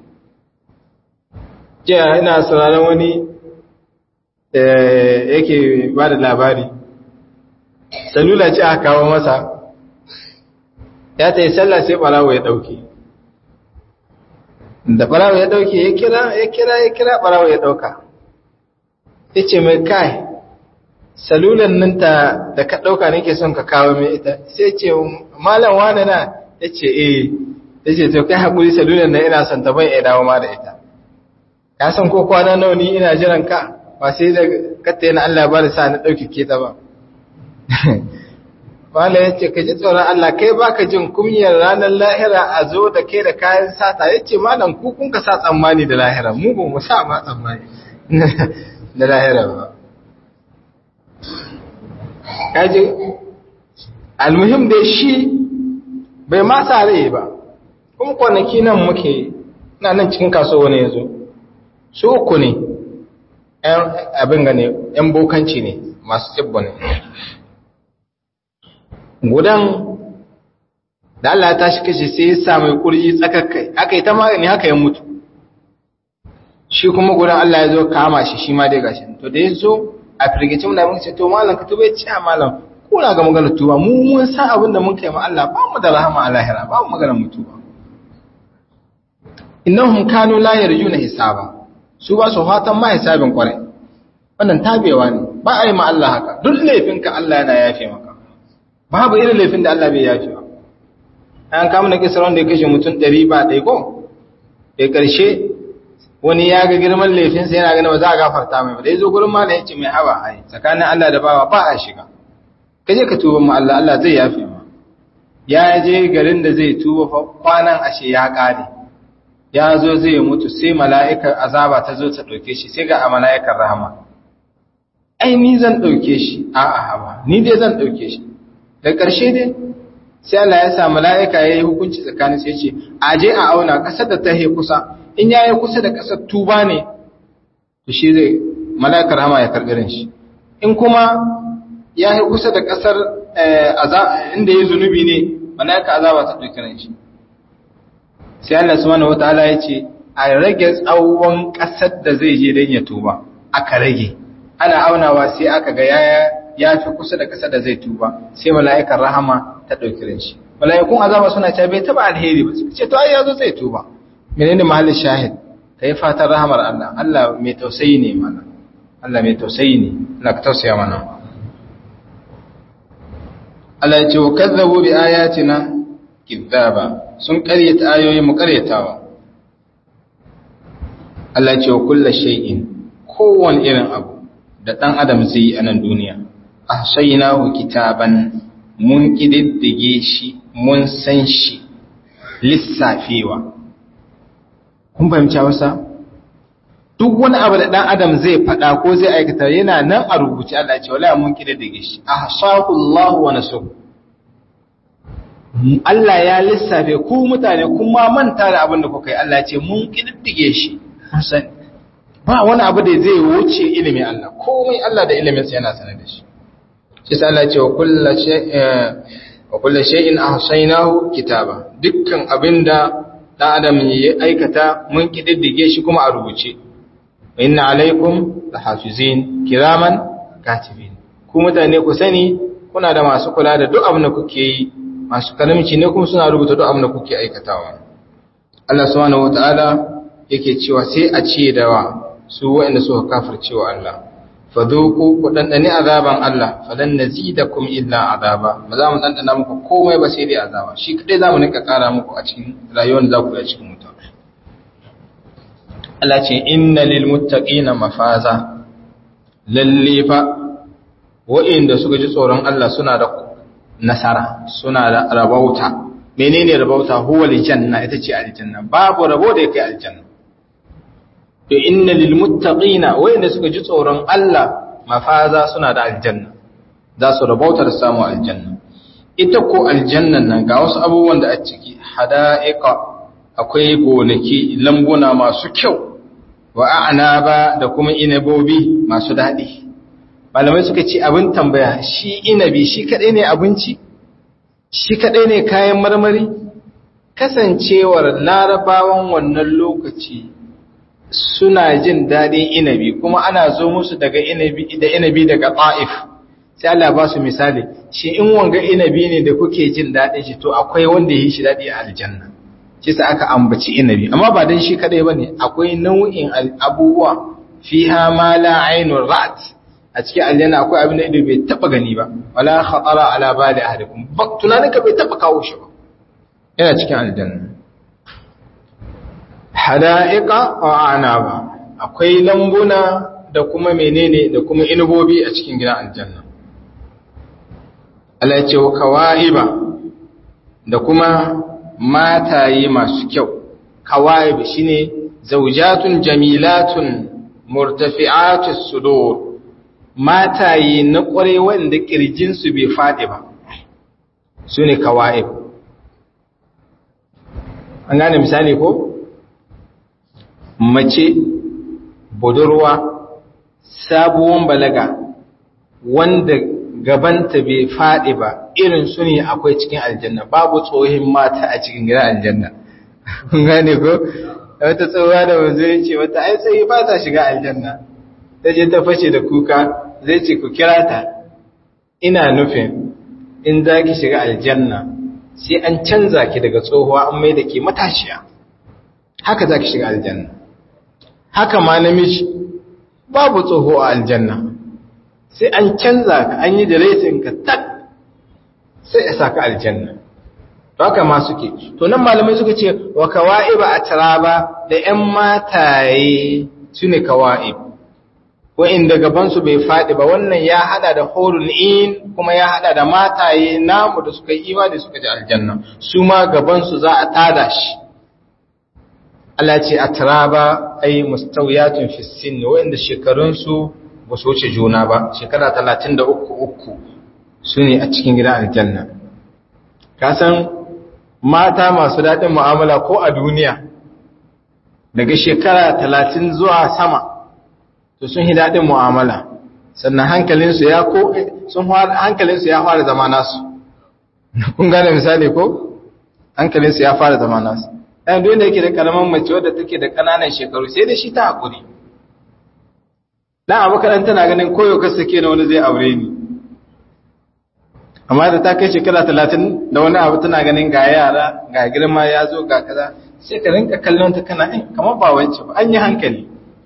jiya ina sauraron wani yake ba da labari salula ce aka kawo masa ya ta yi sallah sai barawo ya dauke da barawo ya dauke ya kira ya kira ya kira barawo ya dauka ya ce mai kai salulan nan ta da ka dauka nake son ka kawo mai ita sai ce malam wane na ya ce eh ya ce to kai haƙuri salulan nan ina son ta bai ya dawo ma da ita ka san ko kwana nawa ni ina jiran ka ba sai da katta yana Allah ba da sa na dauke ke ta ba Wala ya ce, Ka ji tsoron Allah, kai ba ka jin kumyar ranar lahira a zo da kai da kayan sata, ya ce, Malam ku kun ka sa tsammani da lahira, mu ba mu sa ma tsammani da lahira ba. Kaji, almuhim dai shi bai ma sa rai ba, kuma kwanaki nan muke, na nan cikin kaso wani ya zo, su uku ne, abin gane, ‘yan bokanci ne, masu tsibbo ne. gudan da Allah ta shi kashe sai ya sa mai kurji tsakakkai aka yi ta magani haka ya mutu shi kuma gudan Allah ya zo kama shi shi ma dai gashi to da ya zo a firgicin da muka ce to malam ka tuba ya ce a malam kuna ga maganar tuba mu mun san abin da mun kai ma Allah ba mu da rahama a lahira ba mu maganar mutuwa innahum kanu la yarjuna hisaba su ba su fatan ma hisabin kwarai wannan tabewa ne ba a yi ma Allah haka duk laifinka Allah yana yafe maka babu irin laifin da Allah bai yafi ba an kama na kisar wanda ya kashe mutum ɗari ba ɗai ko da ƙarshe wani ya ga girman laifinsa yana gani ba za a gafarta mai ba da ya zo gurin mala ya ce mai hawa ai tsakanin Allah da bawa ba a shiga ka je ka tuba ma Allah Allah zai yafe ma ya je garin da zai tuba fa kwanan ashe ya ƙare ya zo zai mutu sai mala'ikar azaba ta zo ta ɗauke shi sai ga a mala'ikar rahama ai ni zan ɗauke shi a'a haba ni dai zan ɗauke shi da ƙarshe dai sai Allah ya sa mala'ika ya yi hukunci tsakanin sai ce a je a auna ƙasar da ta he kusa in ya yi kusa da ƙasar tuba ne to shi zai mala'ikar hama ya karɓi shi in kuma ya yi kusa da ƙasar inda ya zunubi ne mala'ika azaba ta ɗauki shi sai Allah subhanahu wataala ya ce a rage tsawon ƙasar da zai je don ya tuba aka rage ana aunawa sai aka ga yaya ya fi kusa da ƙasa da zai tuba sai mala'ikan rahama ta ɗauki ran shi mala'ikun azaba suna cewa bai taba alheri ba ce to ai yazo zai tuba menene mahallin shahid kai fatan rahamar Allah Allah mai tausayi ne mana Allah mai tausayi ne Allah ka tausaya mana Allah ya ce wa kazzabu bi ayatina kidzaba sun ƙaryata ayoyi mu ƙaryatawa Allah ya ce wa kullu shay'in kowane irin abu da ɗan adam zai yi a nan duniya ahsaynahu kitaban mun kididdige shi mun san shi lissafewa kun fahimci wasa duk wani abu da dan adam zai faɗa ko zai aikata yana nan a rubuce Allah ce wala mun kididdige shi ahsahu Allah wa nasu Allah ya lissafe ku mutane kuma manta da abin da kuka yi Allah ce mun kididdige shi mun sani ba wani abu da zai wuce ilimin Allah komai Allah da ilimin sa yana sanar da shi shi sa Allah ce wa kullu shay'in wa kullu shay'in ahsaynahu kitaba dukkan abinda dan adam ya aikata mun kididdige shi kuma a rubuce inna alaikum lahafizin kiraman katibin ku mutane ku sani kuna da masu kula da duk abin da kuke yi masu kalamci ne kuma suna rubuta duk abin da kuke aikatawa Allah subhanahu wataala yake cewa sai a ce da wa su waɗanda suka kafircewa Allah fadhuku ku dandane azaban Allah falan nazidakum illa azaba ba za mu dandana muku komai ba sai dai azaba shi kadai za mu nika kara muku a cikin rayuwar da za ku yi a cikin mutum Allah ce inna lil muttaqina mafaza lalle fa wa'inda suka ji tsoron Allah suna da nasara suna da rabauta menene rabauta huwa aljanna ita ce aljanna babu rabo da yake aljanna to inna lil muttaqina wa'inda suka ji tsoron Allah mafaza suna da aljanna za su rabauta da samu aljanna ita ko aljannan nan ga wasu abubuwan da a ciki hada'iqa akwai gonaki lambuna masu kyau wa a'naba da kuma inabobi masu daɗi malamai suka ce abin tambaya shi inabi shi kadai ne abinci shi kadai ne kayan marmari kasancewar larabawan wannan lokaci suna jin daɗin inabi kuma ana zo musu daga inabi da inabi daga ta'if sai Allah ba su misali shi in wanga inabi ne da kuke jin daɗin shi to akwai wanda ya yi shi daɗi a aljanna shi sa aka ambaci inabi amma ba dan shi kadai bane akwai nau'in abubuwa fiha ma la ainur ra'at a cikin aljanna akwai abin da ido bai taba gani ba wala khatara ala bali ahadikum ba tunanin ka bai taba kawo shi ba yana cikin aljanna hada'iqa wa anaba akwai lambuna da kuma menene da kuma inubobi a cikin gidan aljanna Allah ya ce wa kawaiba da kuma mataye masu kyau kawaib shine zaujatun jamilatun murtafi'atus sudur mataye na kware wanda kirjin su bai fadi ba sune kawaib an gane misali ko mace budurwa sabuwan balaga wanda gabanta bai faɗi ba irin su ne akwai cikin aljanna babu tsohin mata a cikin gidan aljanna kun gane ko wata tsohuwa da wanzu ya ce wata ai tsayi ba ta shiga aljanna ta je ta fashe da kuka zai ce ku kira ta ina nufin in za ki shiga aljanna sai an canza ki daga tsohuwa an mai da ke matashiya haka za ki shiga aljanna haka ma namiji babu tsoho a aljanna sai an canza ka an yi diresin ka tak sai ya saka aljanna to haka ma suke to nan malamai suka ce wa kawa'iba atraba da ƴan mataye sune kawa'ib wa'inda gaban su bai fadi ba wannan ya hada da hurul in kuma ya hada da mataye namu da suka yi imani suka ji aljanna su ma gaban su za a tada shi Allah ce atraba ay mustawiyatun fi sin wa'inda shekarun su ba su wuce juna ba shekara talatin da uku uku su ne a cikin gidan aljanna kasan mata masu daɗin mu'amala ko a duniya daga shekara talatin zuwa sama to sun yi daɗin mu'amala sannan hankalinsu ya ko sun hankalinsu ya fara zama nasu kun gane misali ko hankalinsu ya fara zama nasu ɗan duk da yake da ƙaramin mace wadda take da ƙananan shekaru sai da shi ta haƙuri dan abu kaɗan tana ganin koyo ka sake na wani zai aure ni amma da ta kai shekara talatin da wani abu tana ganin ga yara ga girma ya zo ga kaza sai ka rinka kallon ta kana in kamar ba wance ba an yi hankali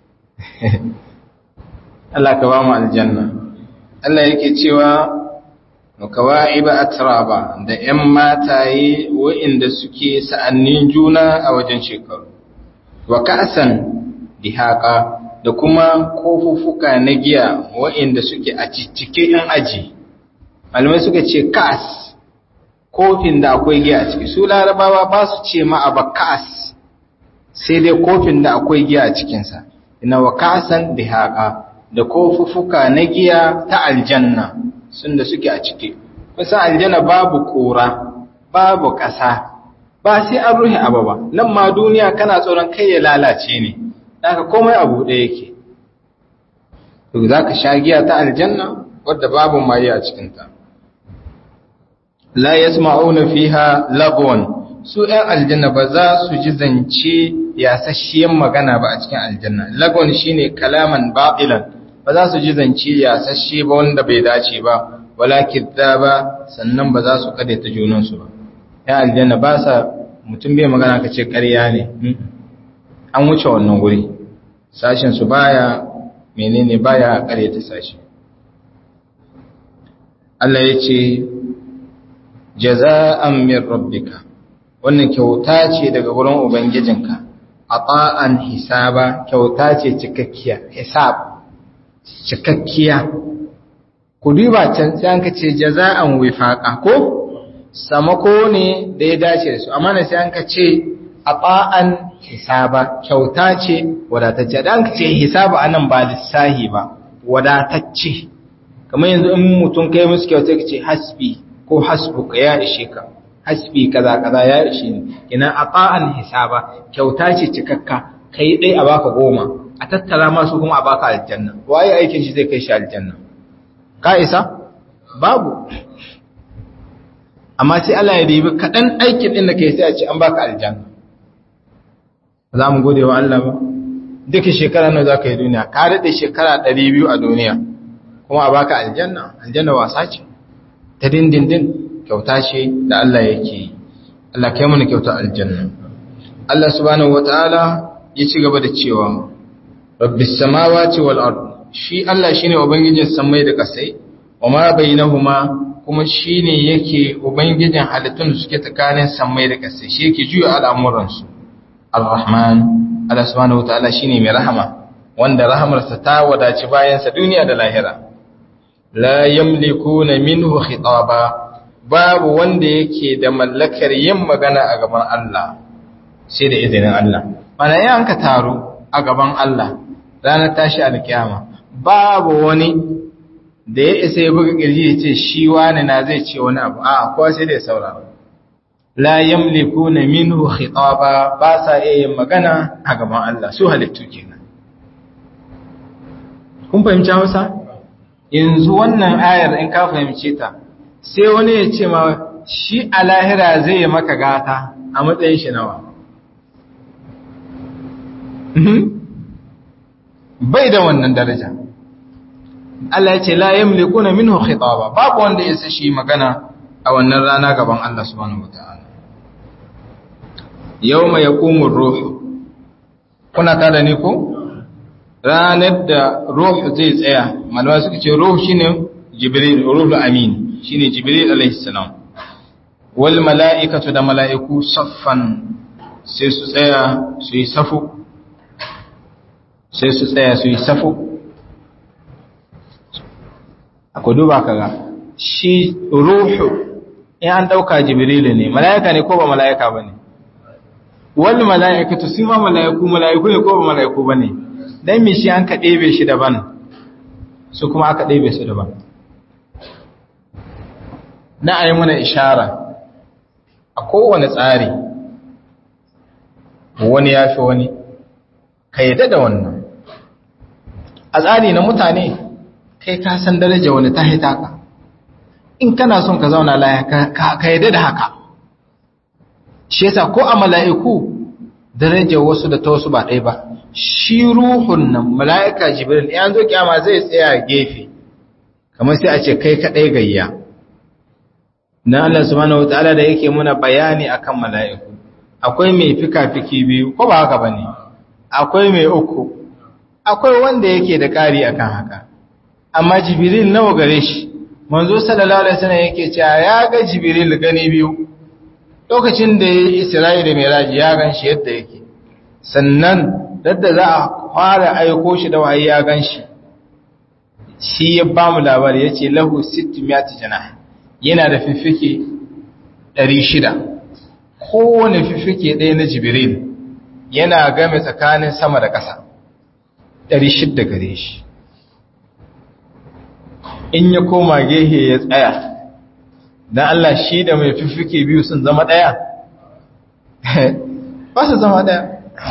Allah ka ba mu aljanna Allah yake cewa wa kawa'iba atraba da ƴan mataye wa'inda suke sa'annin juna a wajen shekaru wa ka'san dihaqa da kuma kofuffuka na giya waɗanda suke a cike ‘yan aji. Malamai suka ce kas, kofin da akwai giya a ciki, su larabawa ba su ce ma ba kas, sai dai kofin da akwai giya a cikinsa, ina wa kasan da haƙa da kofuffuka na giya ta aljanna sun da suke a ciki. Kusan aljanna babu ƙura, babu ƙasa, ba sai an ruhe abu ba, nan ma duniya kana tsoron kai ya lalace ne. Daga komai abu ɗaya yake, to za ka sha giya ta aljanna wadda babu maye a cikinta. La ya fiha lagwan su ‘yan aljanna ba za su ji zance yasasshiyan magana ba a cikin aljanna. Lagwan shi ne kalaman baɗilan, ba za su ji zance yasasshe ba wanda bai dace ba, wala kidaba sannan ba za su kade ta junansu ba ya aljanna ba sa mutum bai magana ka ce ƙarya ne an wuce wannan guri sashen su baya menene baya kare ta sashi Allah ya ce jaza'an min rabbika wannan kyauta ce daga wurin ubangijinka ata'an hisaba kyauta ce cikakkiya hisab cikakkiya ku duba can sai an kace jaza'an wifaqa ko samako ne da ya dace da su amma ne sai an kace ata'an hisaba kyauta ce wadatacce dan kace hisaba anan ba lissahi ba wadatacce kamar yanzu in mutum kai musu kyauta kace hasbi ko hasbuka ya ishe ka hasbi kaza kaza ya ishe ni ina ata'an hisaba kyauta ce cikakka kai dai a baka goma a tattara masu kuma a baka aljanna waye aikin shi zai kai shi aljanna ka isa babu amma sai Allah ya ribi kadan aikin din da kai sai a ce an baka aljanna za mu gode wa Allah ba duka shekara nawa za ka yi duniya ka daɗe shekara 200 a duniya kuma a baka aljanna aljanna wasa ce ta dindindin kyauta ce da Allah yake yi Allah kai mana kyauta aljanna Allah subhanahu wataala ya ci gaba da cewa rabbis samawati wal ard shi Allah shine ubangijin samai da kasai wama bainahuma kuma shine yake ubangijin halittun da suke tsakanin samai da kasai shi yake juya al'amuran su Ar-Rahman Allah subhanahu wataala shine mai rahama wanda rahamarsa ta wadaci bayansa duniya da lahira la yamlikuna minhu khitaba babu wanda yake da mallakar yin magana a gaban Allah sai da izinin Allah mana yan ka taro a gaban Allah ranar tashi alkiyama babu wani da ya isa ya buga kirji ya ce shi wani na zai ce wani abu a kowa sai da ya saurara la yamlikuna minhu khitaba ba sa iya yin magana a gaban Allah su halittu kenan kun fahimci Hausa yanzu wannan ayar in ka fahimce ta sai wani ya ce ma shi a lahira zai yi maka gata a matsayin shi nawa bai da wannan daraja Allah ya ce la yamlikuna minhu khitaba babu wanda ya shi magana a wannan rana gaban Allah subhanahu wataala yawma yaqumu ar-ruh kuna tada ni ko ranar da ruh zai tsaya malama suka ce ruh shine jibril ruhul amin shine jibril alaihi salam wal mala'ikatu da mala'iku saffan sai su tsaya su yi safu sai su tsaya su yi safu akwai duba kaga shi ruhu in an dauka jibril ne mala'ika ne ko ba mala'ika bane wal mala'ikatu su ma mala'iku mala'iku ne ko ba mala'iku bane dan me shi an ka ɗebe shi daban su kuma aka ɗebe su daban na a yi mana ishara a kowane tsari wani ya fi wani ka yadda da wannan a tsari na mutane kai ka san daraja wani ta haita ka in kana son ka zauna laya ka yadda da haka shi yasa ko a mala'iku daraja wasu da ta wasu ba ɗaya ba shi ruhun nan mala'ika jibril ya zo kyama zai tsaya gefe kamar sai a ce kai kaɗai gayya na Allah subhanahu wataala da yake muna bayani akan mala'iku akwai mai fika-fiki biyu ko ba haka bane akwai mai uku akwai wanda yake da ƙari akan haka amma jibril nawa gare shi manzo sallallahu alaihi wasallam yake cewa ya ga jibril gani biyu lokacin da ya isra'i da miraji ya gan shi yadda yake sannan dadda za a fara aiko shi da wahayi ya gan shi shi ya ba mu labari ya ce lahu 600 janah yana da fiffike 600 kowane fiffike ɗaya na jibril yana game tsakanin sama da ƙasa 600 gare shi in ya koma gehe ya tsaya don Allah shi da mai fiffike biyu sun zama ɗaya ba su zama ɗaya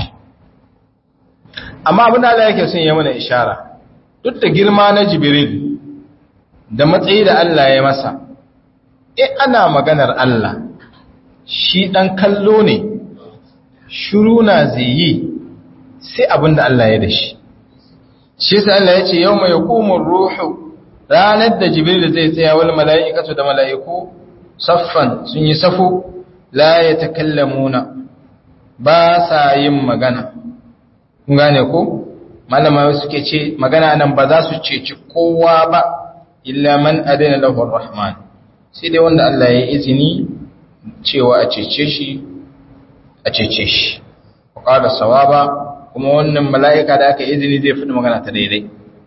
amma abin da Allah yake sun yi mana ishara duk da girma na jibril da matsayi da Allah ya masa e ana maganar Allah shi ɗan kallo ne shuru na zai yi sai abin da Allah ya da shi shi sai Allah ya ce yau mai hukumar ruhu ranar da jibril zai tsaya wal mala'ikatu da mala'iku saffan sun yi safu la yatakallamuna ba sa yin magana kun gane ko malama suke ce magana nan ba za su ceci kowa ba illa man adana lahu rahman sai dai wanda Allah ya izini cewa a cece shi a cece shi qala sawaba kuma wannan mala'ika da aka izini zai fadi magana ta daidai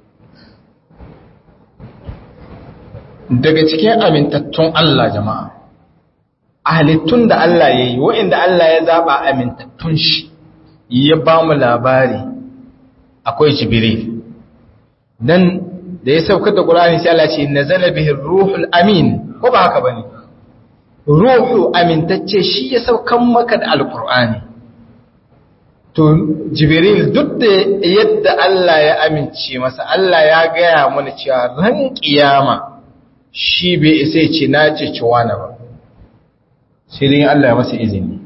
daga cikin amintattun Allah jama'a halittun da Allah ya yi wa'inda Allah ya zaba amintattun shi ya ba mu labari akwai jibril dan da ya saukar da Qur'ani sai Allah ce nazala bihi ruhul amin ko ba haka bane ruhu amintacce shi ya saukan maka da alqur'ani to jibril duk da yadda Allah ya amince masa Allah ya gaya mana cewa ran kiyama shi bai isa ya ce na ce ciwana ba sai dai Allah ya masa izini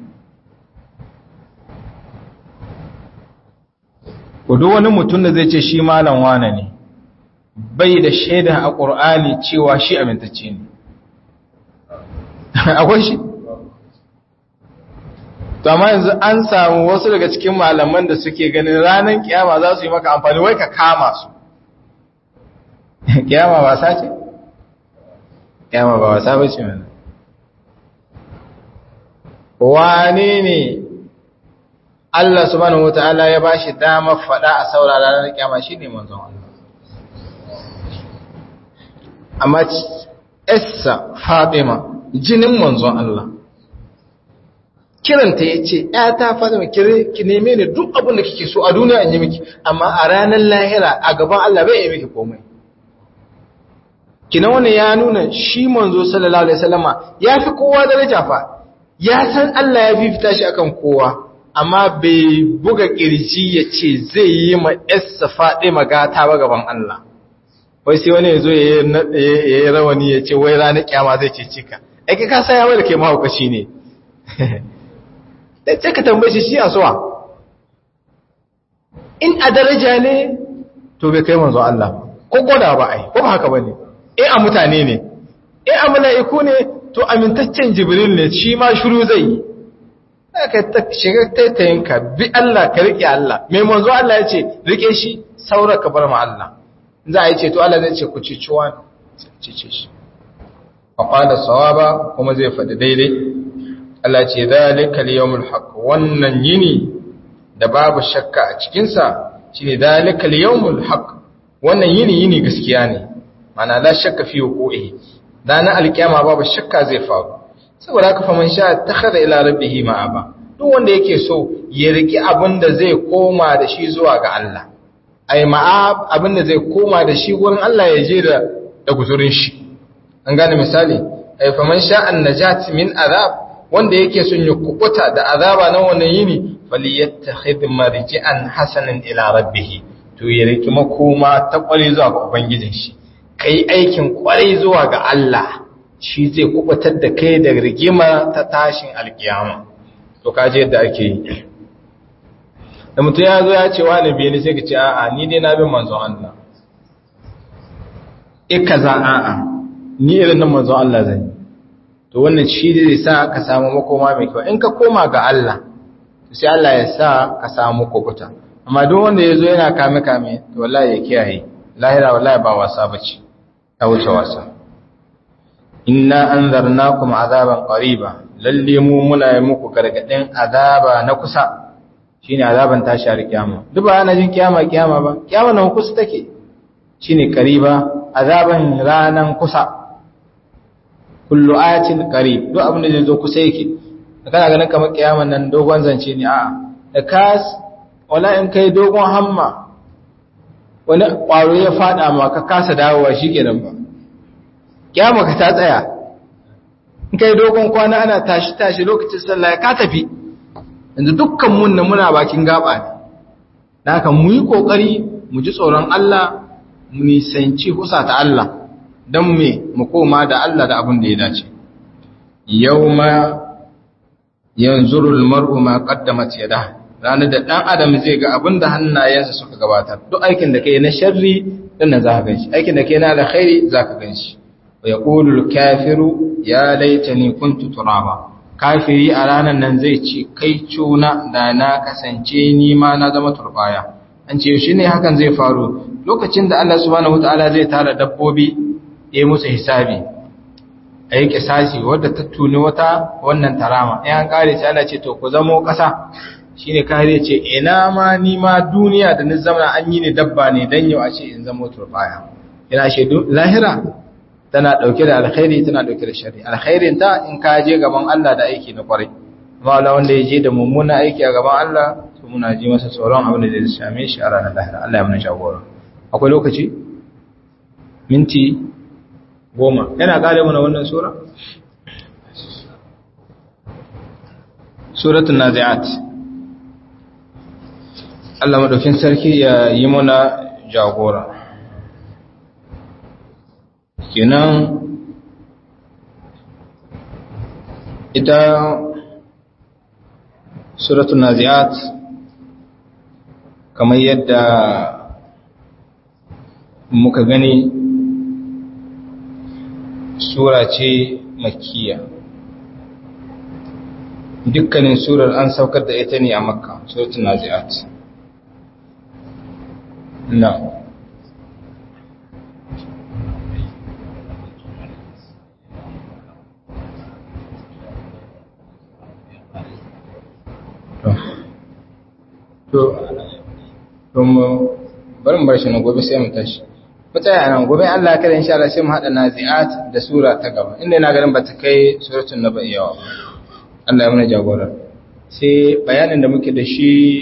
duk wani mutum da zai ce shi malam wane ne bai da shaida a ƙur'ani cewa shi amintacce ne akwai shi to amma yanzu an samu wasu daga cikin malaman da suke ganin ranar kiyama za su yi maka amfani wai ka kama su kiyama ba sa ce? kiyama ba wasa ba ce mana wane ne Allah subhanahu wa ta'ala ya ba shi damar faɗa a saurara ranar kiyama shi ne manzon Allah amma Essa Fatima jinin manzon Allah kiranta ya ce ‘yata Fatima ki neme ni duk abin da kike so a duniya in yi miki amma a ranar lahira a gaban Allah bai yi miki komai kina wani ya nuna shi manzo sallallahu alaihi wasallama ya fi kowa daraja fa ya san Allah ya fifita shi akan kowa amma bai buga kirji ya ce zai yi ma Essa Fatima gata ba gaban Allah wai sai wani ya zo ya yi rawani ya ce wai ranar kyama zai ce cika aiki ka sa yawon da ke mahaukaci ne da ce ka tambaye shi shi a suwa in a daraja ne to bai kai manzo Allah ko gwada ba ai ko ba haka ba ne in a mutane ne in a mala'iku ne to amintaccen jibril ne shi ma shuru zai yi ka ta shiga taitayinka bi Allah ka riƙe Allah mai manzo Allah ya ce riƙe shi saura ka bar ma Allah za a yi ceto Allah zai ce ku cici wani cice shi faƙada sawaba kuma zai faɗi daidai Allah ce zalika liyawmul haqq wannan yini da babu shakka a cikinsa shine zalika liyawmul haqq wannan yini yini gaskiya ne mana la shakka fi wuqu'i dana alkiyama babu shakka zai faru saboda haka faman sha takhadha ila rabbih ma'aba duk wanda yake so ya riki abin da zai koma da shi zuwa ga Allah ai ma'ab abinda zai koma da shi wurin Allah ya je da da guzurin shi an gane misali ai faman sha'an najat min azab wanda yake son ya kubuta da azaba na wannan yini falyattakhidh marji'an hasanan ila rabbih to ya riki makoma ta kware zuwa ga ubangijin shi kai aikin kware zuwa ga Allah shi zai kubutar da kai da rigima ta tashin alkiyama to kaje yadda ake yi da mutum ya zo ya ce wani biyu ne sai ka ce a'a ni dai na bin manzon Allah e kaza a'a ni irin nan manzon Allah zan yi to wannan shi zai sa ka samu makoma mai kyau in ka koma ga Allah to sai Allah ya sa ka samu kokuta amma duk wanda ya zo yana kame kame to wallahi ya kiyaye lahira wallahi ba wasa bace ta wuce wasa inna anzarnakum azaban qariba lalle mu muna yi muku gargadin azaba na kusa shine azaban tashi har kiyama duk ba ana jin kiyama kiyama ba kiyama nan kusa take shine qariba azaban ranan kusa kullu ayatin qarib duk abin da zai zo kusa yake kana ganin kamar kiyaman nan dogon zance ne a'a da kas wala in kai dogon hamma wani kwaro ya fada ma ka kasa dawowa shikenan ba kiyama ka ta tsaya in kai dogon kwana ana tashi tashi lokacin sallah ka tafi yanzu dukkan mun nan muna bakin gaba ne da haka mu yi kokari mu ji tsoron Allah mu nisanci husa ta Allah don me mu koma da Allah da abin da ya dace yawma yanzurul mar'u ma qaddamat yadah ranar da dan adam zai ga abin da hannayensa suka gabatar duk aikin da kai na sharri din nan zaka ganshi aikin da ke na alkhairi zaka ganshi wa yaqulu al-kafiru ya laitani kuntu turaba kafiri a ranan nan zai ce kai cuna da na kasance ni ma na zama turbaya an ce shi ne hakan zai faru lokacin da Allah subhanahu wataala zai tara dabbobi ya musu hisabi a yi kisasi wadda ta tuni wata wannan tarama in an kare sai Allah ce to ku zamo ƙasa shine kare ce ina ma ni ma duniya da ni zama an yi ni dabba ne dan yau a ce in zamo turbaya ina ce lahira tana dauke da alkhairi tana dauke da shari alkhairin ta in ka je gaban Allah da aiki na kwarai amma Allah wanda ya je da mummuna aiki a gaban Allah to muna ji masa tsoron abin da zai same shi a ranar lahira Allah ya mana jagora akwai lokaci minti goma yana kare mana wannan sura suratul nazi'at Allah madaukin sarki ya yi mana jagora kenan ita suratul nazi'at kamar yadda muka gani sura ce makkiya dukkanin surar an saukar da ita ne a makka suratul nazi'at na to to mu bari mu bar shi na gobe sai mu tashi mu tsaya nan gobe Allah ya kada insha Allah sai mu hada nazi'at da sura ta gaba inda ina ganin ba ta kai suratul nabai yawa Allah ya mana jagora sai bayanin da muke da shi